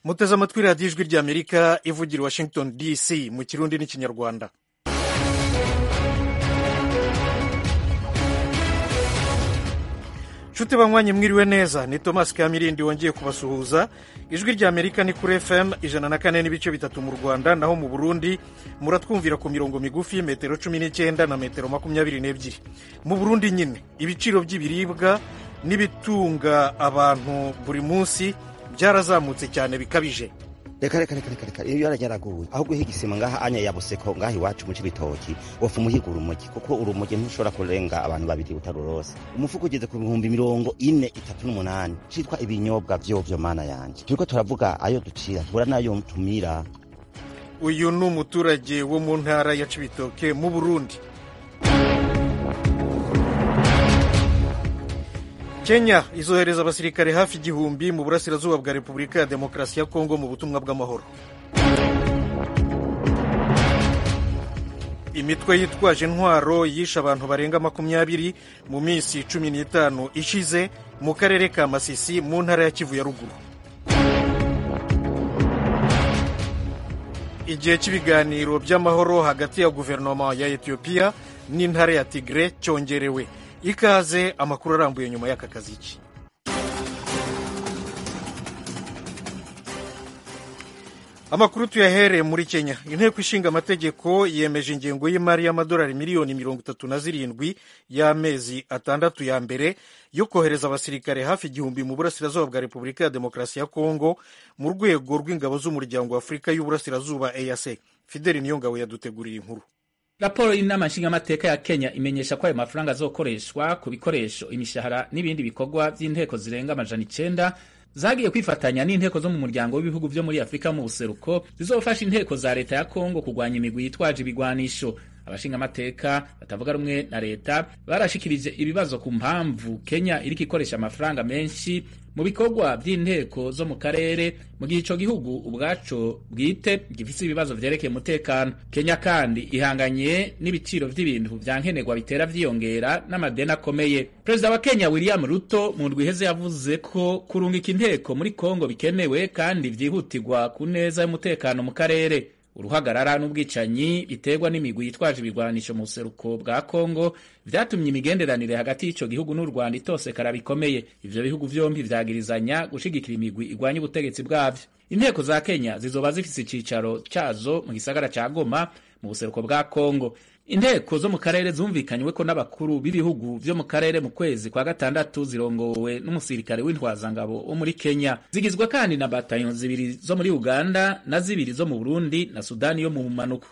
muteze amatwi radiyo ijwi ry'amerika ivugira i washington dc mu kirundi n'ikinyarwanda nshuti banywanyi mwiriwe neza ni thomas kamirindi wongeye kubasuhuza ijwi rya amerika ni kuri fm ijana na kane n'ibice bitatu mu rwanda naho mu burundi muratwumvira ku mirongo migufi metero cumi n'icyenda na metero makumyabiri n'ebyiri mu burundi nyine ibiciro by'ibiribwa n'ibitunga abantu buri munsi byarazamutse cyane bikabije reka reka reka reka reka iyo yaranyaraguwe aho guhiga isima ngaha anya yabuseko ngaha iwacu mu cibitoki wofa umuhiga urumogi kuko urumogi ntushobora kurenga abantu babiri utarurose umufuko ugeze ku bihumbi mirongo ine itatu n'umunani citwa ibinyobwa vyovyo mana yanje turiko turavuga ayo ducira tubura nayo tumira uyu ni umuturage wo mu ntara ya cibitoke mu burundi kenya izohereza abasirikare hafi igihumbi mu burasirazuba bwa repubulika ya demokarasi ya kongo mu butumwa bw'amahoro imitwe yitwaje intwaro yishe abantu barenga makumyabiri mu minsi cumi n'itanu ishize mu karere ka masisi mu ntara ya kivu ya ruguru igihe cy'ibiganiro by'amahoro hagati ya guverinoma ya etiyopiya n'intara ya tigre cyongerewe ikaze amakuru arambuye nyuma y'aka kaziki amakuru tuyahereye muri kenya inteko ishinga amategeko yemeje ingengo y'imari y'amadolari miliyoni mirongo itatu na zirindwi y'amezi atandatu ya mbere yo kohereza abasirikare hafi igihumbi mu burasirazuba bwa repubulika ya demokarasi ya kongo mu rwego rw'ingabo z'umuryango wa afurika y'uburasirazuba eac fideli niyongabo yaduteguriye inkuru raporo y'inama nshingamateka ya kenya imenyesha ko ayo mafaranga azokoreshwa ku bikoresho imishahara n'ibindi bikorwa by'inteko zirenga amajana icenda zagiye kwifatanya n'inteko zo mu muryango w'ibihugu vyo muri afurika mu buseruko zizofasha inteko za leta ya kongo kurwanya imigwi yitwaje ibigwanisho abashingamateka batavuga rumwe na leta barashikirije ibibazo ku mpamvu kenya iriko ikoresha amafaranga menshi mu bikorwa by'inteko zo mu karere mu gihe ico gihugu ubwaco bwite gifise ibibazo vyerekeye umutekano kenya kandi ihanganye n'ibiciro vy'ibintu vya nkenerwa bitera vyiyongera n'amadeni akomeye perezida wa kenya william ruto mu ndwi iheze yavuze ko kurungika inteko muri kongo bikenewe kandi vyihutirwa ku neza y'umutekano mu karere uruhagarara n'ubwicanyi biterwa n'imigwi yitwaje ibigwanisho mu buseruko bwa kongo vyatumye imigenderanire hagati y'ico gihugu n'u rwanda itosekara bikomeye ivyo bihugu vyombi vyagirizanya gushigikira imigwi igwanya ubutegetsi bwavyo inteko za kenya zizoba zifise icicaro cazo mu gisagara ca goma mu buseruko bwa kongo inteko zo mu karere zumvikanyweko n'abakuru b'ibihugu vyo mu karere mu kwezi kwa gatandatu zirongowe n'umusirikare w'intwazangabo wo muri kenya zigizwe kandi na batayo zibiri zo muri uganda na zibiri zo mu burundi na sudani yo mu manuko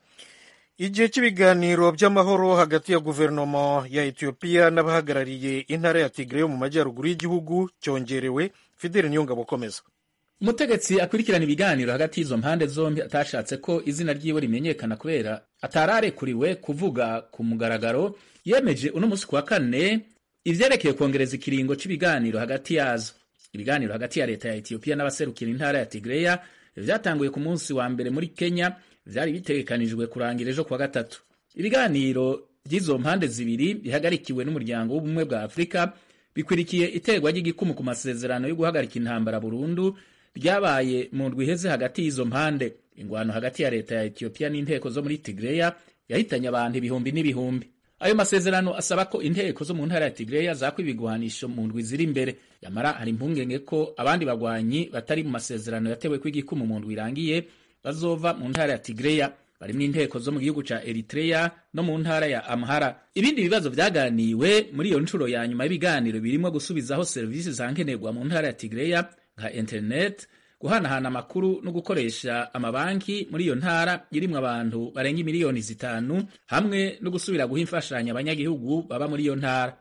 igihe cy'ibiganiro by'amahoro hagati ya guverinoma ya etiyopiya n'abahagarariye intara ya tigre yo mu majyaruguru y'igihugu cyongerewe fideli niyongabo ukomeza umutegetsi akurikirana ibiganiro hagati y'izo mpande zombi atashatse ko izina ryiwe rimenyekana kubera atararekuriwe kuvuga ku mugaragaro yemeje uno munsi ku wa kane ivyerekeye kongereza ikiringo c'ibiganiro hagati yazo ibiganiro hagati ya leta ya etiyopiya n'abaserukira intara ya tigreya vyatanguye ku munsi wa mbere muri kenya vyari bitegekanijwe kurangira ejo kuwa gatatu ibiganiro vy'izo mpande zibiri bihagarikiwe n'umuryango w'ubumwe bwa afurika bikwirikiye iterwa ry'igikumu ku masezerano yo guhagarika intambara burundu ryabaye mu ndwi iheze hagati y'izo mpande ingwano hagati ya leta ya etiyopiya n'inteko zo muri tigreya yahitanye abantu ibihumbi n'ibihumbi ayo masezerano asaba ko inteko zo mu ntara ya tigreya zakwa ibigwanisho mu ndwi ziri imbere yamara hari impungenge ko abandi bagwanyi batari mu masezerano yatewe kw'igikumu mu ndwi irangiye bazova mu ntara ya tigreya barimwo inteko zo mu gihugu ca eritreya no mu ntara ya amhara ibindi bibazo vyaganiwe muri iyo ncuro ya nyuma y'ibiganiro birimwo gusubizaho serivisi za nkenerwa mu ntara ya tigreya nka internet guhanahana amakuru no gukoresha amabanki muri iyo ntara irimwo abantu barenga miliyoni zitanu hamwe no gusubira guha imfashanyo abanyagihugu baba muri iyo ntara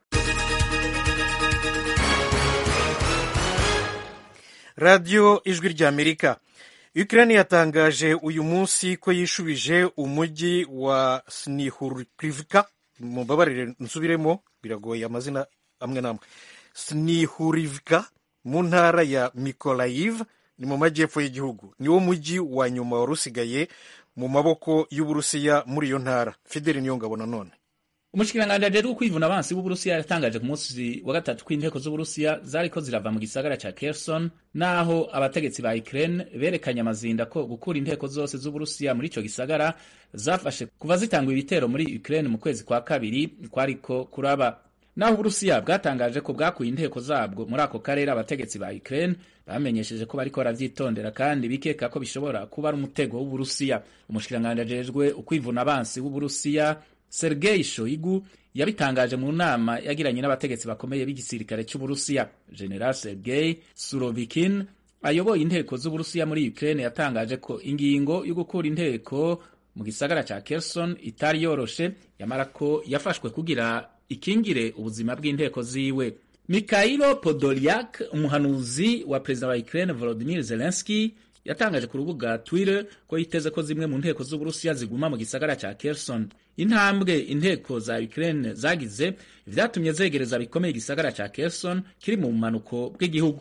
radiyo ijwi rya amerika Ukraine yatangaje uyu munsi ko yishubije umujyi wa Snihurivka mumbabarire nsubiremo biragoye amazina amwe n'amwe Snihurivka mu ntara ya Mykolaiv ni mu majyepfo y'igihugu niwo mujyi wa nyuma wari usigaye mu maboko y'Uburusiya muri iyo ntara Fideli Niyongabo nanone umushikiranganji ajejwe kwivuna abansi b'uburusiya yatangaje ku munsi wa gatatu ko inteko z'uburusiya zariko zirava mu gisagara ca Kherson naho abategetsi ba Ukraine berekanye amazinda ko gukura inteko zose z'uburusiya muri ico gisagara zafashe kuva zitangwa ibitero muri Ukraine mu kwezi kwa kabiri kwariko kuraba naho uburusiya bwatangaje ko bwakuye inteko zabwo muri ako karere abategetsi ba Ukraine bamenyesheje ko bariko baravyitondera kandi bikeka ko bishobora kuba ari umutego w'uburusiya umushikiranganji ajejwe ukwivuna abansi w'uburusiya Sergei Shoigu yabitangaje mu nama yagiranye n'abategetsi bakomeye b'igisirikare cy'Uburusiya. General Sergei Surovikin ayoboye inteko z'Uburusiya muri Ukraine yatangaje ko ingingo yo gukura inteko mu gisagara ca Kherson itari yoroshe yamara ko yafashwe kugira ikingire ubuzima bw'inteko ziwe. Mikhailo Podolyak umuhanuzi wa perezida wa Ukraine Volodymyr Zelensky yatangaje ku rubuga Twitter ko yiteze ko zimwe mu nteko z'Uburusiya ziguma mu gisagara ca Kherson. Intambwe inteko za Ukraine zagize vyatumye zegereza bikomeye igisagara ca Kherson kiri mu bumanuko bw'igihugu.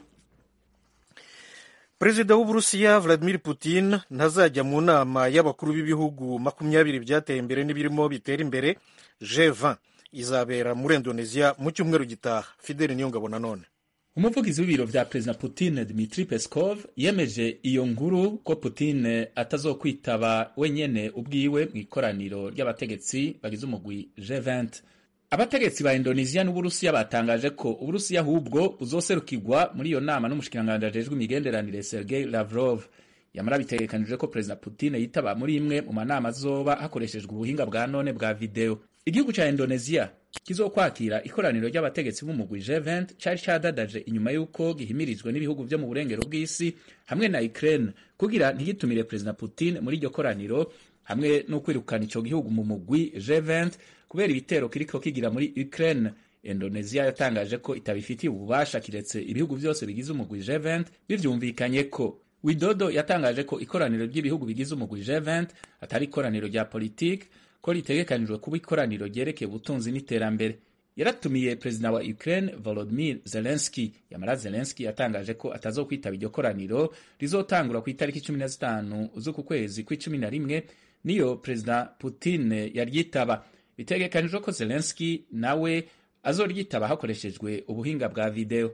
perezida w'uburusiya vladimir putin ntazajya mu nama y'abakuru b'ibihugu makumyabiri byateye imbere n'ibirimo bitera imbere G20 izabera muri Indonesia mu cyumweru gitaha. Fideli Niyongabo nanone umuvugizi w'ibiro vya perezida Putin Dmitri Peskov yemeje iyo nkuru ko Putin atazokwitaba wenyene ubwiwe mu ikoraniro ry'abategetsi bagize umugwi G20. Abategetsi ba Indonesia n'Uburusiya batangaje ko Uburusiya ahubwo buzoserukirwa muri iyo nama n'umushikiranganji ajejwe imigenderanire Sergei Lavrov. Yamara bitegekanijwe ko perezida Putin yitaba muri imwe mu manama azoba hakoreshejwe ubuhinga bwa none bwa video. Igihugu ca Indonesia kizokwakira ikoraniro ry'abategetsi b'umugwi G20 cari cadadaje inyuma y'uko gihimirijwe n'ibihugu vyo mu burengero bw'isi hamwe na Ukraine kugira ntigitumire perezida Putin muri iryo koraniro hamwe no kwirukana ico gihugu mu mugwi G20 kubera ibitero kiriko kigira muri Ukraine. Indonesia yatangaje ko itabifitiye ububasha kiretse ibihugu vyose bigize umugwi G20 bivyumvikanye ko Widodo yatangaje ko ikoraniro ry'ibihugu bigize umugwi G20 atari ikoraniro rya politiki ko ritegekanijwe kuba ikoraniro ryerekeye ubutunzi n'iterambere. Yaratumiye perezida wa Ukraine Volodymyr Zelensky. Yamara Zelensky yatangaje ko atazokwitaba iryo koraniro rizotangura ku itariki cumi na zitanu z'uku kwezi kw'icumi na rimwe niyo perezida Putin yaryitaba. Bitegekanijwe ko Zelensky nawe azoryitaba hakoreshejwe ubuhinga bwa video.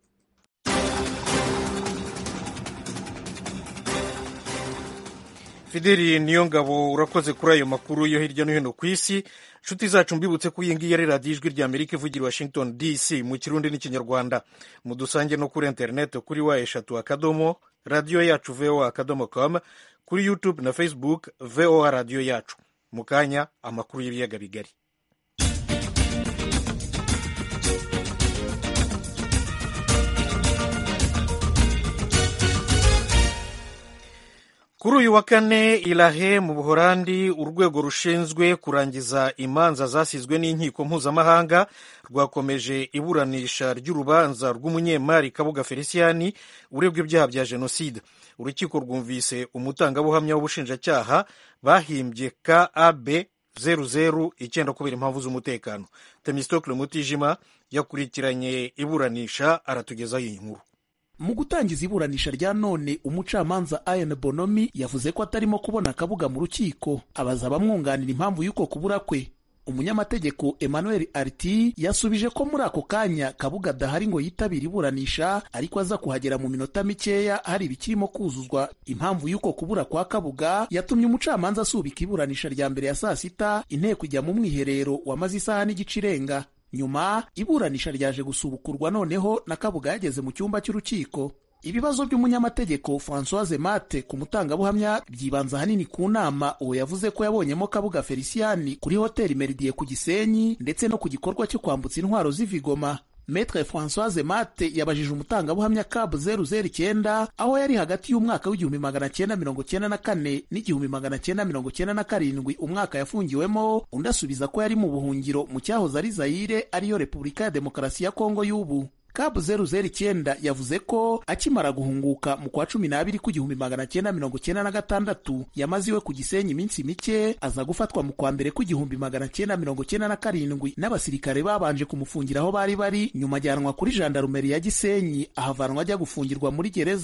Fideli Niyongabo urakoze kuri ayo makuru yo hirya no hino ku isi nshuti zacu mbibutse ko iyi ngiyi ari radiyo ijwi rya amerika ivugira i washington dc mu kirundi n'ikinyarwanda mudusange no kuri interineti kuri wa eshatu akadomo radiyo yacu voa akadomo com kuri youtube na facebook voa radiyo yacu mu kanya amakuru y'ibiyaga bigari kuri uyu wa kane irahe mu buhorandi urwego rushinzwe kurangiza imanza zasizwe n'inkiko mpuzamahanga rwakomeje iburanisha ry'urubanza rw'umunyemari kabuga feliciyani uregwa ibyaha bya jenoside urukiko rwumvise umutangabuhamya w'ubushinjacyaha bahimbye kab zeru zeru icyenda kubera impamvu z'umutekano temistokle mutijima yakurikiranye iburanisha aratugezaho iyi nkuru mu gutangiza iburanisha rya none umucamanza Ian Bonomi yavuze ko atarimo kubona akabuga mu rukiko abaza abamwunganira impamvu y'uko kubura kwe umunyamategeko Emmanuel Arti yasubije ko muri ako kanya kabuga adahari ngo yitabire iburanisha ariko aza kuhagera mu minota mikeya hari ibikirimo kuzuzwa impamvu y'uko kubura kwa kabuga yatumye umucamanza asubika iburanisha rya mbere ya saa sita inteko ijya mu mwiherero wamaze isaha n'igice irenga nyuma iburanisha ryaje gusubukurwa noneho na kabuga yageze mu cyumba cy'urukiko ibibazo by'umunyamategeko francoise mate ku mutangabuhamya byibanza ahanini ku nama uwo yavuze ko yabonyemo kabuga feliciyani kuri hoteli meridie ku gisenyi ndetse no ku gikorwa cyo kwambutsa intwaro z'ivigoma Metre Françoise Mate yabajije umutangabuhamya cab zeru zeru icyenda aho yari hagati y'umwaka w'igihumbi magana cyenda mirongo cyenda na kane n'igihumbi magana cyenda mirongo cyenda na karindwi umwaka yafungiwemo undi asubiza ko yari mu buhungiro mu cyahoze ari Zaire ariyo Repubulika ya Demokarasi ya Kongo y'ubu Cab zeru zeru icyenda yavuze ko akimara guhunguka mu kwa cumi n'abiri k'igihumbi magana cyenda mirongo cyenda na gatandatu yamaze iwe ku Gisenyi iminsi mike aza gufatwa mu kwa mbere k'igihumbi magana cyenda mirongo cyenda na karindwi n'abasirikare babanje kumufungira aho bari bari nyuma ajyanwa kuri jandarumeri ya Gisenyi ahavanwa ajya gufungirwa muri gereza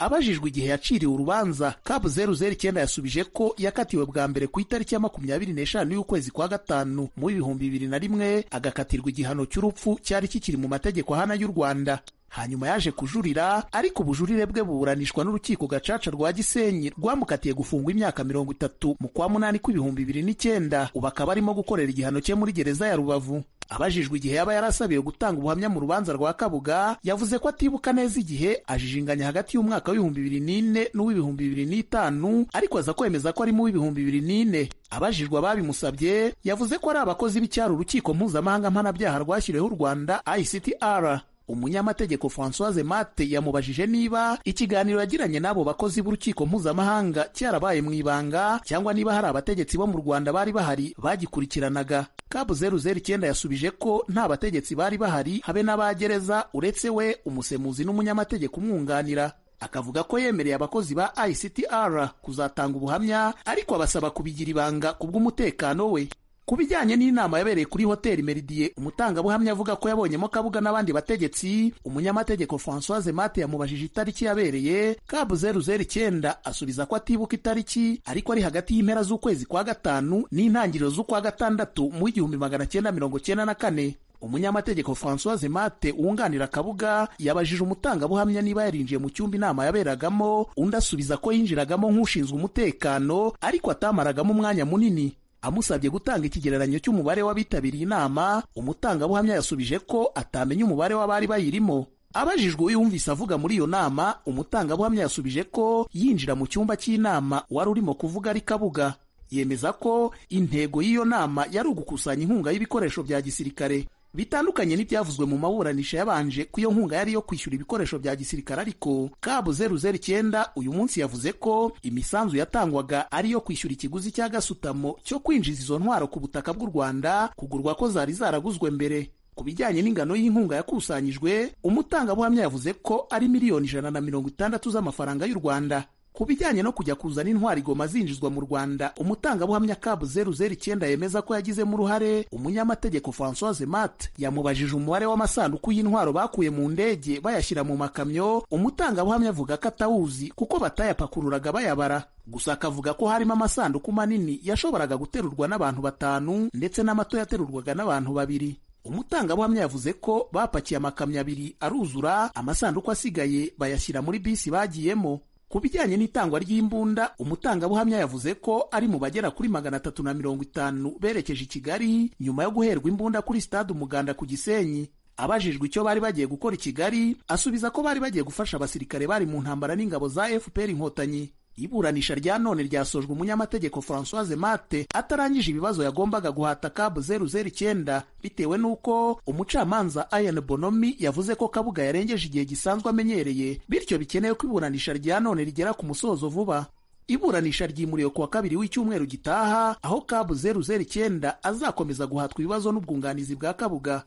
abajijwe igihe yaciriwe urubanza kabu zeru zeru icyenda yasubije ko yakatiwe bwa mbere ku itariki ya makumyabiri n'eshanu y'ukwezi kwa gatanu mu ibihumbi bibiri na rimwe agakatirwa igihano cy'urupfu cyari kikiri mu mategeko ahana y'u rwanda hanyuma yaje kujurira ariko ubujurire bwe buburanishwa n'urukiko gacaca rwa gisenyi rwamukatiye gufungwa imyaka mirongo itatu mu kwa munani kw'ibihumbi bibiri n'icyenda ubu akaba arimo gukorera igihano cye muri gereza ya rubavu abajijwe igihe yaba yarasabiwe gutanga ubuhamya mu rubanza rwa kabuga yavuze ko atibuka neza igihe ajijinganya hagati y'umwaka w'ibihumbi bibiri n'ine n'uw'ibihumbi bibiri n'itanu ariko aza kwemeza ko ari mu w'ibihumbi bibiri n'ine abajijwe ababimusabye yavuze ko ari abakozi b'icyaro urukiko mpuzamahanga mpanabyaha rwashyiriweho u rwanda ictr umunyamategeko francoise mate yamubajije niba ikiganiro yagiranye n'abo bakozi b'urukiko mpuzamahanga cyarabaye mu ibanga cyangwa niba hari abategetsi bo mu rwanda bari bahari bagikurikiranaga kabu zeru zeru icyenda yasubije ko nta bategetsi bari bahari habe n'abagereza uretse we umusemuzi n'umunyamategeko umwunganira akavuga ko yemereye abakozi ba ictr kuzatanga ubuhamya ariko abasaba kubigira ibanga ku bw'umutekano we ku bijyanye n'inama yabereye kuri hoteli Meridie umutangabuhamya avuga ko yabonyemo kabuga n'abandi bategetsi umunyamategeko francoise mate yamubajije itariki yabereye kabu zeru zeru icyenda asubiza ko atibuka itariki ariko ari hagati y'impera z'ukwezi kwa gatanu n'intangiriro z'ukwa gatandatu mu w'igihumbi magana cyenda mirongo cyenda na kane umunyamategeko francoise mate wunganira kabuga yabajije umutangabuhamya niba yarinjiye mu cyumba inama yaberagamo undi asubiza ko yinjiragamo nk'ushinzwe umutekano ariko atamaragamo umwanya munini amusabye gutanga ikigereranyo cy'umubare w'abitabiriye inama umutangabuhamya yasubije ko atamenya umubare w'abari bayirimo abajijwe uyumvise avuga muri iyo nama umutangabuhamya yasubije ko yinjira mu cyumba cy'inama wari urimo kuvuga ari kabuga yemeza ko intego y'iyo nama yari ugukusanya inkunga y'ibikoresho bya gisirikare bitandukanye n'ibyavuzwe mu maburanisha yabanje ko iyo nkunga yari iyo kwishyura ibikoresho bya gisirikare ariko kabu zeru zeru icyenda uyu munsi yavuze ko imisanzu yatangwaga ari iyo kwishyura ikiguzi cya gasutamo cyo kwinjiza izo ntwaro ku butaka bw'u rwanda kugurwa ko zari zaraguzwe mbere ku bijyanye n'ingano y'inkunga yakusanyijwe umutangabuhamya yavuze ko ari miliyoni ijana na mirongo itandatu z'amafaranga y'u rwanda ku bijyanye no kujya kuzana intwari igoma zinjizwa mu rwanda umutangabuhamya kabu zeru zeru icyenda yemeza ko yagizemo uruhare umunyamategeko francoise mat yamubajije umubare w'amasanduku y'intwaro bakuye mu ndege bayashyira mu makamyo umutangabuhamya avuga ko atawuzi kuko batayapakururaga bayabara gusa akavuga ko harimo amasanduku manini yashoboraga guterurwa n'abantu batanu ndetse n'amato yaterurwaga n'abantu babiri umutangabuhamya yavuze ko bapakiye amakamyo abiri aruzura amasanduku asigaye bayashyira muri bisi bagiyemo ku bijyanye n'itangwa ry'imbunda umutangabuhamya yavuze ko ari mu bagera kuri magana atatu na mirongo itanu berekeje i kigali nyuma yo guherwa imbunda kuri stade umuganda ku gisenyi abajijwe icyo bari bagiye gukora i kigali asubiza ko bari bagiye gufasha abasirikare bari mu ntambara n'ingabo za fpr inkotanyi iburanisha rya none ryasojwe umunyamategeko francoise mate atarangije ibibazo yagombaga guhata kabu zeru zeru icyenda bitewe n'uko umucamanza ayan bonomi yavuze ko kabuga yarengeje igihe gisanzwe amenyereye bityo bikenewe ko iburanisha rya none rigera ku musozo vuba iburanisha ryimuriwe kuwa kabiri w'icyumweru gitaha aho kabu zeru zeru icyenda azakomeza guhatwa ibibazo n'ubwunganizi bwa kabuga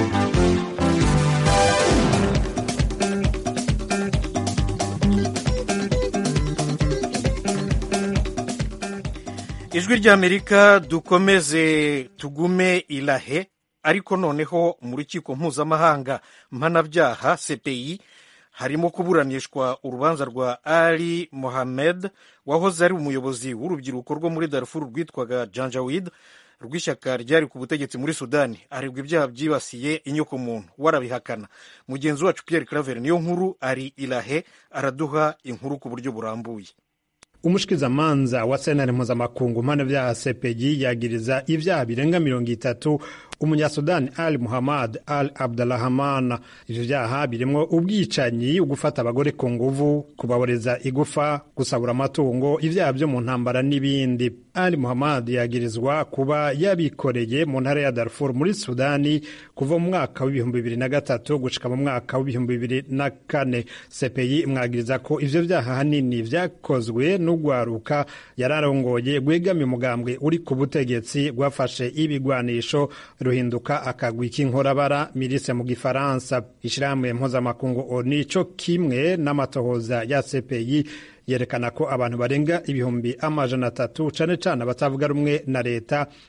ijwi ry'amerika dukomeze tugume irahe ariko noneho mu rukiko mpuzamahanga mpanabyaha cpi harimo kuburanishwa urubanza rwa ali mohamed wahoze ari umuyobozi w'urubyiruko rwo muri darfur rwitwaga janjawid rw'ishyaka ryari ku butegetsi muri sudani aregwa ibyaha byibasiye inyokomuntu warabihakana mugenzi wacu pierre claver niyo nkuru ari irahe araduha inkuru ku buryo burambuye umushikizamanza wa sentare mpuzamakungu mpanabyaha cpg yagiriza ibyaha birenga mirongo itatu umunyasudani al muhammad al abdurahman ivyo vyaha birimwo ubwicanyi ugufata abagore ku nguvu kubaboreza igufa gusabura amatungo ivyaha vyo mu ntambara n'ibindi al muhammad yagirizwa kuba yabikoreye mu ntara ya darfur muri sudani kuva mu mwaka w'ibihumbi bibiri na gatatu gushika mu mwaka w'ibihumbi bibiri na kane cpi imwagiriza ko ivyo vyaha hanini vyakozwe n'ugwaruka yararongoye rwegamiye umugambwe uri ku butegetsi rwafashe ibigwanisho ruhinduka akagwi k'inkorabara mirise mu gifaransa ishirahamwe mpuzamakungu oni co kimwe n'amatohoza ya cpi yerekana ko abantu barenga ibihumbi amajana atatu cane cane abatavuga rumwe na leta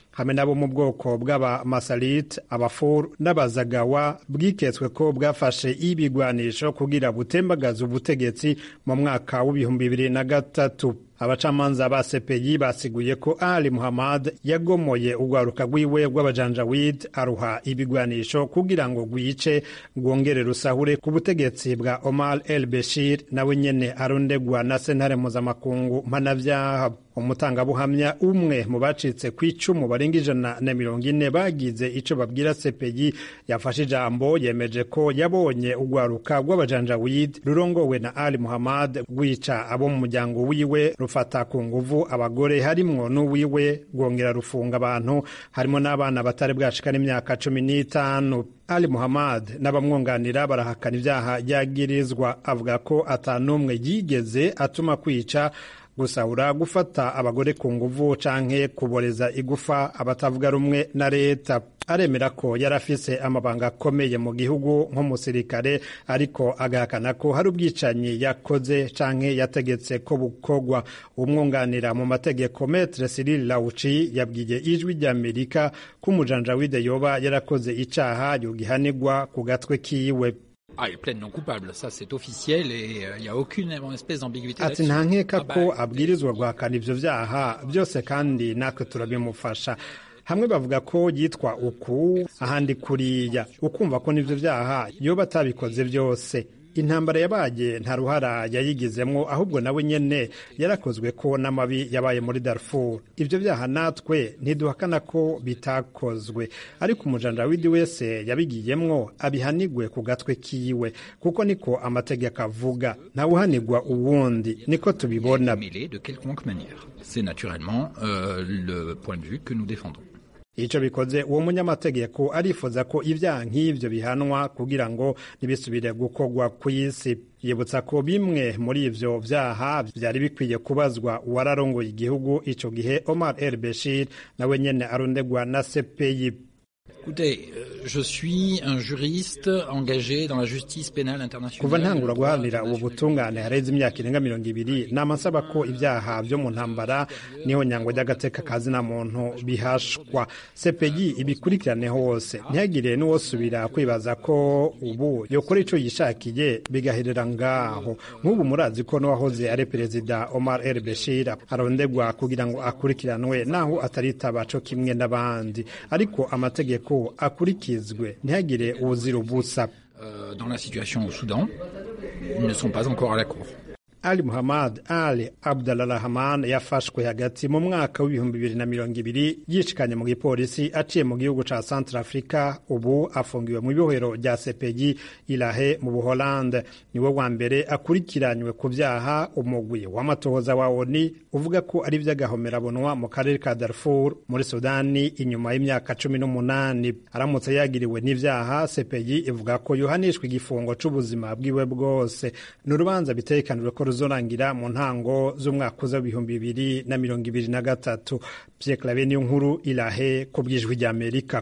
hamwe nabo mu bwoko bw'abamasalit abafur n'abazagawa bwiketswe ko bwafashe ibigwanisho kugira butembagaze ubutegetsi mu mwaka w'ibihumbi bibiri na gatatu abacamanza ba sepeyi basiguye ko ali muhammad yagomoye urwaruka rwiwe rw'abajanjawid aruha ibigwanisho kugira ngo rwice rwongere rusahure ku butegetsi bwa omar el beshir nawe nyene arondegwa na sentare mpuzamakungu mpanavyaha umutangabuhamya umwe mu bacitse ku icumu barenga ijana na mirongo ine bagize ico babwira sepeyi yafashe ijambo yemeje ko yabonye urwaruka rw'abajanjawid rurongowe na ali muhammad rwica abo mu muryango wiwe rufata ku nguvu abagore harimwo n'uwiwe rwongera rufunga abantu harimo n'abana batari bwashika n'imyaka cumi n'itanu ali muhammad n'abamwunganira barahakana ivyaha yagirizwa avuga ko atanumwe yigeze atuma kwica gusahura gufata abagore ku nguvu canke kuboreza igufa abatavuga rumwe na leta aremera ko yari afise amabanga akomeye mu gihugu nk'umusirikare ariko agahakana ko hari ubwicanyi yakoze canke yategetse ko bukorwa umwunganira mu mategeko metre Cyril Lauci yabwiye ijwi ry'Amerika ko umujanjawide yoba yarakoze icaha yogihanirwa ku gatwe kiwe Ah, il plaide non coupable, ça c'est officiel et il euh, n'y a aucune espèce d'ambiguïté ati nta nkeka ko abwirizwa guhakana ivyo vyaha byose kandi natwe turabimufasha hamwe bavuga ko yitwa uku ahandi kuriya ukumva ko n'ivyo vyaha yoba atabikoze vyose intambara yabaye nta ruhara yayigizemwo ahubwo nawe nyene yarakozwe ko n'amabi yabaye muri Darfur ivyo vyaha natwe ntiduhakana ko bitakozwe ariko umujanjawidi wese yabigiyemwo abihanigwe ku gatwe kiwe kuko niko amategeko avuga ntawuhanigwa uwundi niko tubibona mêlé de quelconque manière. C'est naturellement euh, le point de vue que nous défendons. ico bikoze uwo munyamategeko arifuza ko ivyaha nk'ivyo bihanwa kugira ngo ntibisubire gukorwa kw'isi yibutsa ko bimwe muri ivyo vyaha vyari bikwiye kubazwa uwararongoye igihugu ico gihe Omar El Bashir nawe nyene arondegwa na CPI Écoutez, euh, je suis un juriste engagé dans la justice pénale internationale. kuva ntangura le droit guharanira ubu international. butungane hareze imyaka irenga mirongo ibiri nama nsaba ko ibyaha vyo mu ntambara niho nyangwa ry'agateka kazina muntu bihashwa sepeyi ibikurikirane hose ntihagire n'uwosubira kwibaza ko ubu yokora ico yishakiye bigaherera ngaho nk'ubu murazi ko n'uwahoze ari perezida Omar El Bashir arondegwa kugira ngo akurikiranwe naho ataritaba co kimwe n'abandi ariko amategeko akurikizwe ntihagire uwuzira ubusa Euh, dans la situation au Soudan, ils ne sont pas encore à la cour. Ali Muhammad Ali Abdalrahman yafashwe hagati mu mwaka w'ibihumbi bibiri na mirongo ibiri yishikanye mu gipolisi aciye mu gihugu ca Central Africa ubu afungiwe mu ibohero rya CPI Ilahe mu Buholande niwe wa mbere akurikiranywe ku vyaha umugwi w'amatohoza wa ONU uvuga ko ari vy'agahomerabunwa mu karere ka Darfur muri Sudani inyuma y'imyaka cumi n'umunani aramutse yagiriwe n'ivyaha CPI ivuga ko yohanishwa igifungo c'ubuzima bwiwe bwose ni urubanza bitegekanijwe ko ruzorangira mu ntango z'umwaka uza w'ibihumbi bibiri na mirongo ibiri na gatatu Pierre Claver niyo nkuru irahe ku bw'ijwi ry'Amerika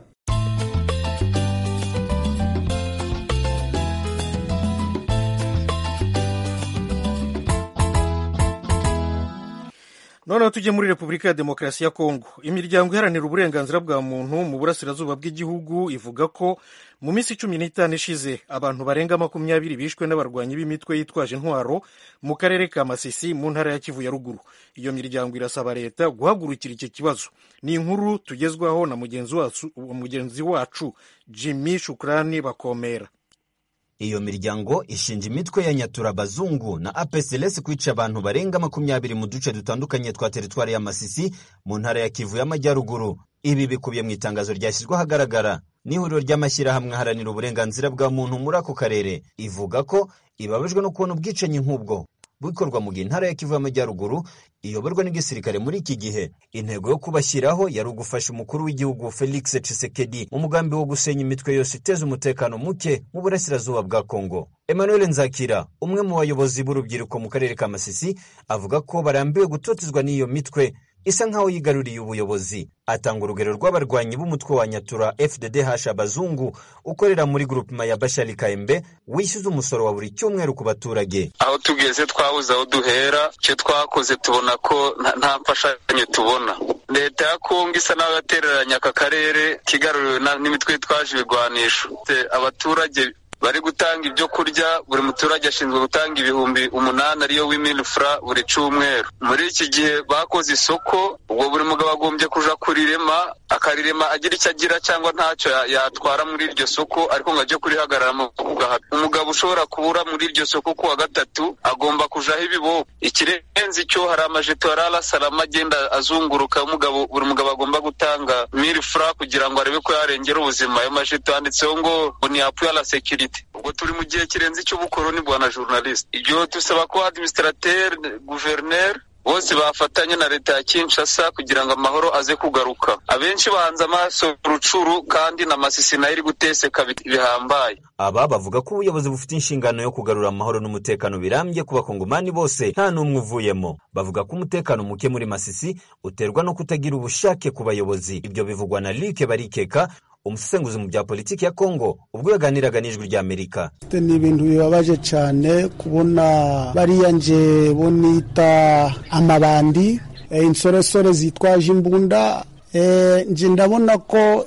noneho tujye muri repubulika ya demokarasi ya kongo imiryango iharanira uburenganzira bwa muntu mu burasirazuba bw'igihugu ivuga ko mu minsi cumi n'itanu ishize abantu barenga makumyabiri bishwe n'abarwanyi b'imitwe yitwaje intwaro mu karere ka masisi mu ntara ya kivu ya ruguru iyo miryango irasaba leta guhagurukira iki kibazo ni inkuru tugezwaho na mugenzi wacu, mugenzi wacu jimmy shukrani bakomera iyo miryango ishinja imitwe ya nyatura bazungu na APCLS kwica abantu barenga makumyabiri mu duce dutandukanye twa teritwari ya Masisi mu ntara ya Kivu y'Amajyaruguru. Ibi bikubiye mu itangazo ryashyizwe ahagaragara n'ihuriro ry'amashyirahamwe aharanira uburenganzira bwa muntu muri ako karere, ivuga ko ibabajwe no kubona ubwicanyi nk'ubwo bukorwa mu gihe intara ya Kivu y'Amajyaruguru iyoborwa n'igisirikare muri iki gihe. Intego yo kubashyiraho yari ugufasha umukuru w'igihugu Felix Tshisekedi mu mugambi wo gusenya imitwe yose iteza umutekano muke mu burasirazuba bwa Kongo. Emmanuel Nzakira, umwe mu bayobozi b'urubyiruko mu karere ka Masisi, avuga ko barambiwe gutotezwa n'iyo mitwe isa nkaho yigaruriye ubuyobozi. Atanga urugero rw'abarwanyi b'umutwe wa Nyatura FDDH abazungu ukorera muri grupema ya Bashali Kaembe wishyuza umusoro wa buri cyumweru ku baturage. aho tugeze twabuze aho duhera icyo twakoze tubona ko nta- nta mfashanyo tubona leta ya kongo isa naho yatereranye aka karere kigaruriwe n'imitwe yitwaje ibigwanisho abaturage bari gutanga ibyo kurya buri muturage ashinzwe gutanga ibihumbi umunani ariyo w'imilifura buri cyumweru muri iki gihe bakoze isoko ubwo buri mugabo agombye kuja kurirema akarirema agira icyo agira cyangwa ntacyo yatwara muri iryo soko ariko ngo ajye kurihagararamo umugabo ushobora kubura muri iryo soko ku wa gatatu agomba kujaho ibibobo ikirenze icyo hari amajeto ya rarasalama agenda azunguruka umugabo buri mugabo agomba gutanga milifura kugira ngo arebe ko yarengera ubuzima ayo majeto yanditseho ngo ni apu ya la sekirite ubwo turi mu gihe kirenze icy'ubukoroni bwana journaliste ibyo dusaba ko administrateur gouverneur bose bafatanya na leta ya Kinshasa kugira ngo amahoro aze kugaruka abenshi bahanze amaso rucuru kandi na masisi nayo iri guteseka bihambaye aba bavuga ko ubuyobozi bufite inshingano yo kugarura amahoro n'umutekano birambye ku bakongomani bose nta n'umwe uvuyemo bavuga ko umutekano muke muri masisi uterwa no kutagira ubushake ku bayobozi ibyo bivugwa na Luke Barikeka umusesenguzi mu bya politiki ya Kongo ubwo yaganiraga n'ijwi rya Amerika ni ibintu bibabaje cyane kubona bariya nje bo nita amabandi e, insoresore zitwaje imbunda e, nje ndabona ko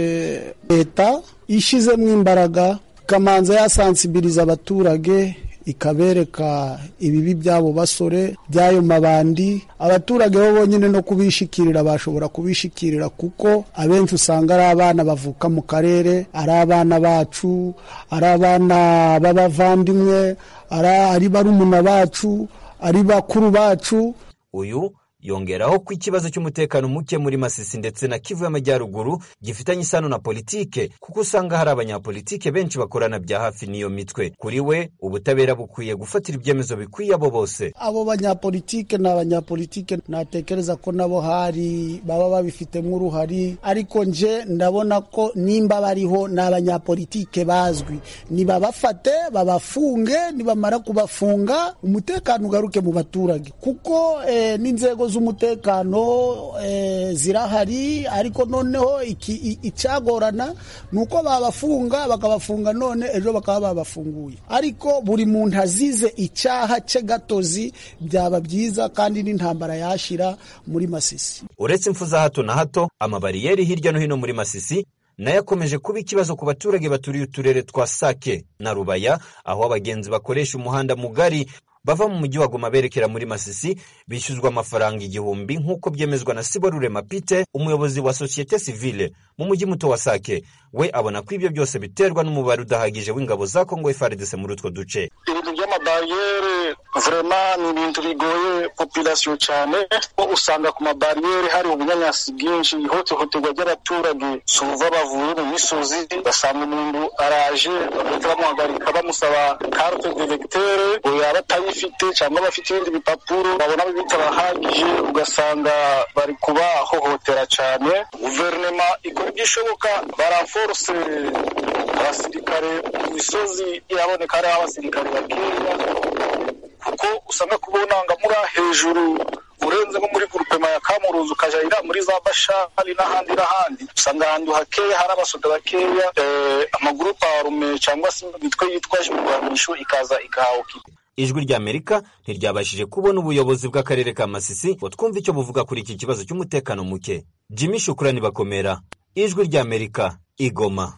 leta e, ishizemo imbaraga ikamanza yasansibiriza abaturage ikabereka ibibi by'abo basore by'ayo mabandi abaturage bo bonyine no kubishikirira bashobora kubishikirira kuko abenshi usanga ari abana bavuka mu karere ari abana bacu ari abana b'abavandimwe ari barumuna bacu ari bakuru bacu uyu yongeraho ko ikibazo cy'umutekano muke muri Masisi ndetse na Kivu y'Amajyaruguru gifitanye isano na politike kuko usanga hari abanyapolitike benshi bakorana bya hafi n'iyo mitwe kuri we ubutabera bukwiye gufatira ibyemezo bikwiye abo bose abo banyapolitike ni abanyapolitike natekereza ko nabo hari baba babifitemo uruhari ariko nje ndabona ko nimba bariho ni abanyapolitike bazwi nibabafate babafunge nibamara kubafunga umutekano ugaruke mu baturage kuko eh, n'inzego z'umutekano zirahari ariko noneho icyagorana ni uko babafunga bakabafunga none ejo bakaba babafunguye ariko buri muntu azize icyaha cye gatozi byaba byiza kandi n'intambara yashira muri masisi uretse impfu za hato na hato amabariyeri hirya no hino muri masisi nayo akomeje kuba ikibazo ku baturage baturiye uturere twa sake na rubaya aho abagenzi bakoresha umuhanda mugari bava mu mujyi wa Goma berekera muri Masisi bishyuzwa amafaranga igihumbi nk'uko byemezwa na Siborure Mapite umuyobozi wa sosiyete sivile mu mujyi muto wa Sake we abona ko ibyo byose biterwa n'umubare udahagije w'ingabo za Kongo FARDC muri utwo duce ibintu by'amabariyeri vrema ni ibintu bigoye population cyane ko usanga ku mabariyeri hari ubunyanyasi bwinshi ihohoterwa ry'abaturage suva bavuye mu misozi basanga umuntu araje bagahita bamuhagarika bamusaba carte d'électeur ngo yaba atayifite cyangwa bafite ibindi bipapuro babona bitabahagije ugasanga bari kubahohotera cyane guverinoma ikora ibyo ishoboka baranforce abasirikare mu misozi iraboneka hariho abasirikare bakeya kuko usanga kubona nga muri hejuru urenze nko muri gurupema ya kamuruzi ukaja ira muri za bashari n'ahandi n'ahandi usanga ahantu hakeya hari abasoda bakeya amagurupe arume cyangwa se imitwe yitwaje imirwanisho ikaza igahawe ijwi ry'amerika ntiryabashije kubona ubuyobozi bw'akarere ka masisi ngo twumve icyo buvuga kuri iki kibazo cy'umutekano muke jimmy shukurani bakomera ijwi ry'amerika igoma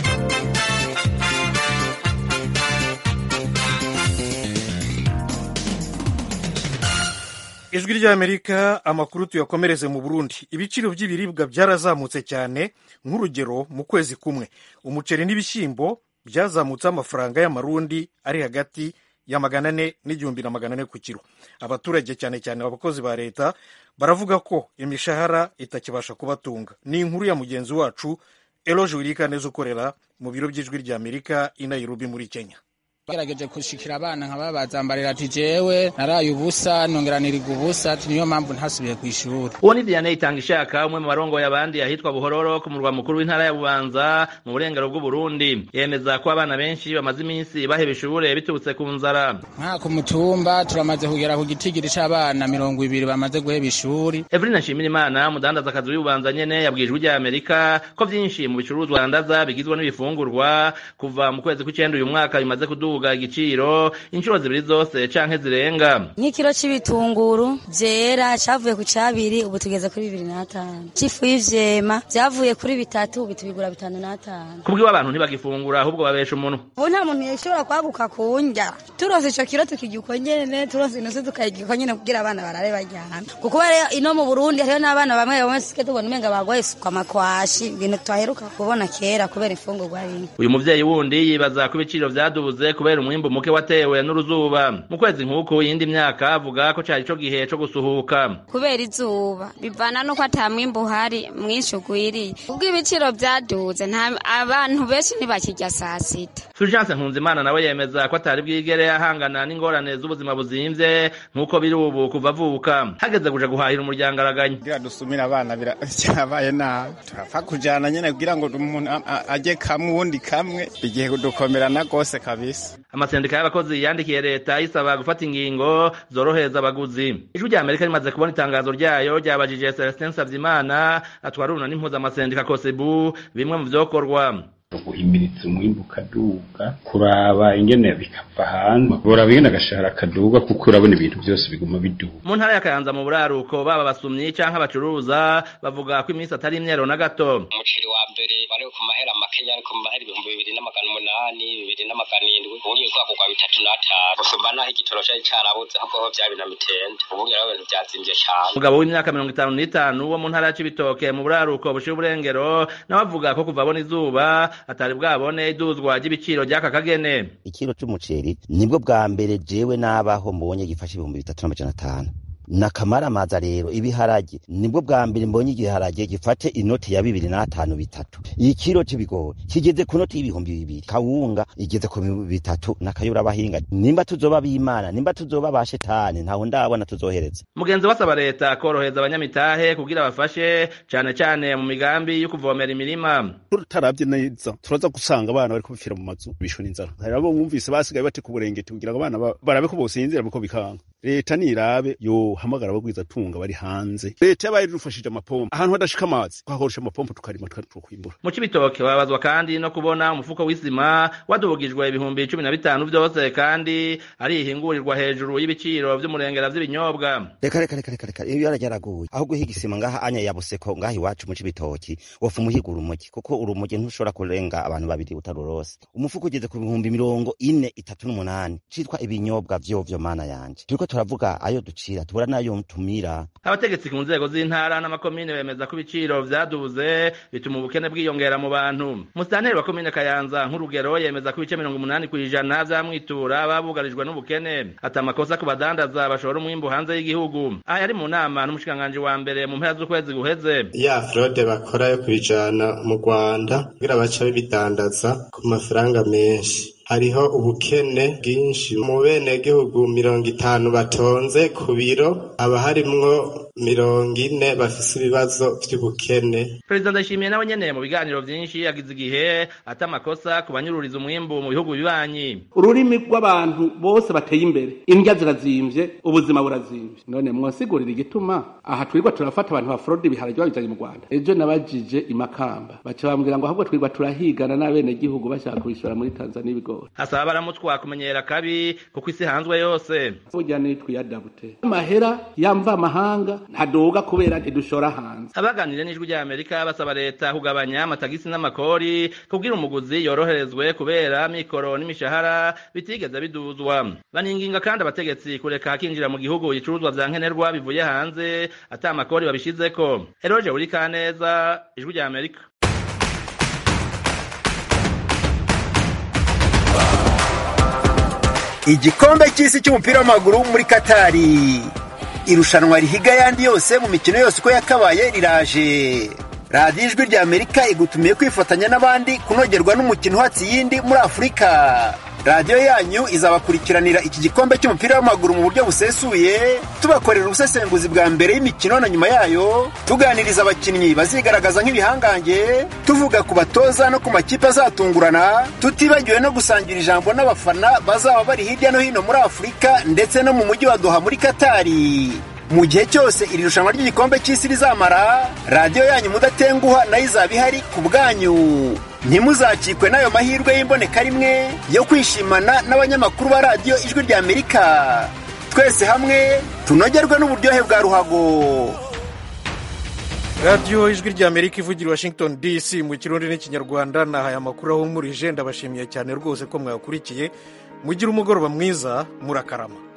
ijwi ry'amerika amakuru tuyakomereze mu burundi ibiciro by'ibiribwa byarazamutse cyane nk'urugero mu kwezi kumwe umuceri n'ibishyimbo byazamutse amafaranga y'amarundi ari hagati ya magana ane n'igihumbi na magana ane ku kiro abaturage cyane cyane abakozi ba leta baravuga ko imishahara itakibasha kubatunga ni inkuru ya mugenzi wacu eloge wirika neza ukorera mu biro by'ijwi ry'amerika i nairobi muri kenya gerageje gushikira abana nkaba bazambarira ati jewe naraye ubusa nongera niriga ubusa ati niyo mpamvu ntasubiye ku ishuri uwo ni Vianney Itangishaka umwe mu barongoye abandi ahitwa Buhororo ku murwa mukuru w'intara ya Bubanza mu burengero bw'u Burundi yemeza ko abana benshi bamaze iminsi baheba ishure biturutse ku nzara nka ku mutumba turamaze kugera ku gitigiri c'abana mirongo ibiri bamaze guheba ishuri Evelyn Nshimirimana umudandaza akazi w'Ububanza nyene yabwije ijwi Amerika ko vyinshi mu bicuruzwa dandaza bigizwe n'ibifungurwa kuva mu kwezi kw'icenda uyu mwaka bimaze kuduga kuduga igiciro inshuro zibiri zose canke zirenga nk'ikiro c'ibitunguru vyera cavuye ku cabiri ubu tugeze kuri bibiri n'atanu c'ifu y'ivyema vyavuye kuri bitatu ubu tubigura bitanu n'atanu kubwiwe abantu ntibagifungura ahubwo babesha umuntu ubu nta muntu yashobora kwaguka kundya turonse ico kiro tukirya uko nyene turonse inusu tukayirya uko nyene kugira abana barare baryana kuko rero ino mu burundi hariho n'abana bamwe bamwe sike tubona umenga bagwaye suka makwashi ibintu twaheruka kubona kera kubera imfungurwa rimwe uyu muvyeyi wundi yibaza ko ibiciro vyadubuze kubera umwimbu muke watewe n'uruzuba mu kwezi nk'uku yindi myaka avuga ko cari co gihe co gusuhuka kubera izuba bivana nuko ata mwimbu uhari mwinshi ugwiriye ubwo ibiciro vyaduze nta abantu benshi ntibakirya saa sita Fulgence Nkunzimana nawe yemeza ko atari bwigere ahangana n'ingorane z'ubuzima buzimvye nk'uko biri ubu kuva avuka hageze kuja guhahira umuryango araganya kugira dusumire abana birabaye nabi turapfa kujana nyene kugira ngo umuntu ajye kamwe uwundi kamwe igihe dukomerana rwose kabisa amasendika y'abakozi yandikiye leta isaba gufata ingingo zorohereza abaguzi ijwi rya amerika rimaze kubona itangazo ryayo ryabajije celestin savyimana atwara uruna n'impuzamasendika kosebu bimwe mu vyokorwa guhimiriza umwimbu ukaduga kuraba ingene bikava hanze kuraba ingene agashahara kaduga kuko urabona ibintu byose biguma biduga mu ntara ya kayanza mu buraruko baba basumyi canke abacuruza bavuga ko iminsi atari imyero na gato umuceri wa mbere wari ku mahera makenya ariko mu mahera ibihumbi bibiri n'amagana umunani bibiri n'amagana indwi ubundi kwakugwa bitatu n'atanu gusumba naho igitoro cari carabuze ahubwo ho vyari na mitende ubundi rero ibintu vyazimvye cane umugabo w'imyaka mirongo itanu n'itanu wo mu ntara ya cibitoke mu buraruko bushira uburengero nawe avuga ko kuva abona izuba atari bwabone iduzwa ry'ibiciro ry'aka kagene ikiro c'umuceri nibwo bwa mbere jewe nabaho mbonye gifashe ibihumbi bitatu n'amajana atanu nakamaramaza rero ibiharage nibwo bwa mbere mbonye igiharage gifate inoti ya bibiri n'atanu bitatu ikiro c'ibigori kigeze ku noti y'ibihumbi bibiri kawunga igeze ku bitatu nakayura abahinga nimba tuzoba b'imana nimba tuzoba ba shetani ntaho ndabona tuzohereza mugenzi wasaba leta korohereza abanyamitahe kugira bafashe cane cane mu migambi yo kuvomera imirima tutaravye neza turaza gusanga abana bariko bipfira mu mazu bishwe n'inzara hari abo bumvise basigaye bate ku burengeti kugira ngo abana barabe ko bosinzira buko bikanga leta nirabe yo hamagara abagwiza tunga bari hanze leta yabaye idufashije amapompo ahantu hadashika amazi twakoresha amapompo tukarima tukwimbura mu cibitoke babazwa kandi no kubona umufuko w'isima wadubugijwe ibihumbi cumi na bitanu vyose kandi ari ihingurirwa hejuru y'ibiciro vy'umurengera vy'ibinyobwa reka reka reka reka reka iyo yarajyaraguye aho guhiga isima ngaha anya yabuseko ngaha iwacu mu cibitoki wofa umuhiga urumogi kuko urumogi ntushobora kurenga abantu babiri utarurose umufuko ugeze ku bihumbi mirongo ine itatu n'umunani citwa ibinyobwa vyovyo mana yanje turiko turavuga ayo ducira tubura nayo tumira abategetsi ku nzego z'intara n'amakomine bemeza ko ibiciro vyaduze bituma ubukene bwiyongera mu bantu musitanteri wa komine kayanza nk'urugero yemeza ko ibice mirongo umunani kw'ijana vyamwitura babugarijwe n'ubukene ati amakosa ku badandaza bashora umwimbu hanze y'igihugu aha yari mu nama n'umushikiranganji wa mbere mu mpera z'ukwezi guheze ya fraude bakora yo kubijana mu rwanda kugira baca bibidandaza ku mafaranga menshi hariho ubukene bwinshi mu benegihugu mirongo itanu batonze ku biro haba harimwo mirongo ine bafise ibibazo vy'ubukene perezida ndayishimiye nawe nyene mu biganiro vyinshi yagize igihe ata amakosa ku banyururiza umwimbu mu bihugu bibanyi ururimi rw'abantu bose bateye imbere indya zirazimvye ubuzima burazimvye none mwasigurira igituma aha twirwa turafata abantu ba fraude ibiharage babizanye mu rwanda ejo nabajije imakamba baca bambwira ngo ahubwo twirwa turahigana n'abenegihugu bashaka kubishora muri tanzania ibigo hasaba baramutwa kumenyera kabi kuko isi hanzwe yose burya nitwiyadabute amahera yamva amahanga ntadoga kubera ntidushora hanze abaganire n'ijwi rya amerika basaba leta kugabanya amatagisi n'amakori kubwira umuguzi yoroherezwe kubera mikoro n'imishahara bitigeze biduzwa baninginga kandi abategetsi kureka hakinjira mu gihugu ibicuruzwa vya nkenerwa bivuye hanze ata amakori babishizeko eroje buri kaneza ijwi rya amerika igikombe cy'isi cy'umupira w'amaguru muri katari irushanwa rihiga ayandi yose mu mikino yose uko yakabaye riraje radiyo ijwi rya amerika igutumiye kwifatanya n'abandi kunogerwa n'umukino uhatse iyindi muri afurika radiyo yanyu izabakurikiranira iki gikombe cy'umupira w'amaguru mu buryo busesuye tubakorera ubusesenguzi bwa mbere y'imikino na nyuma yayo tuganiriza abakinnyi bazigaragaza nk'ibihangange tuvuga ku batoza no ku makipe azatungurana tutibagiwe no gusangira ijambo n'abafana bazaba bari hirya no hino muri afurika ndetse no mu mujyi wa doha muri katari mu gihe cyose iri rushanwa ry'igikombe cy'isi rizamara radiyo yanyu mudatenguha nayo izaba ihari ku bwanyu ntimuzakikwe n'ayo mahirwe y'imboneka rimwe yo kwishimana n'abanyamakuru ba radiyo ijwi rya amerika twese hamwe tunogerwe n'uburyohe bwa ruhago radiyo ijwi rya amerika ivugira washington dc mu kirundi n'ikinyarwanda nahaye amakuru ahumurije ndabashimiye cyane rwose ko mwayakurikiye mugire umugoroba mwiza murakarama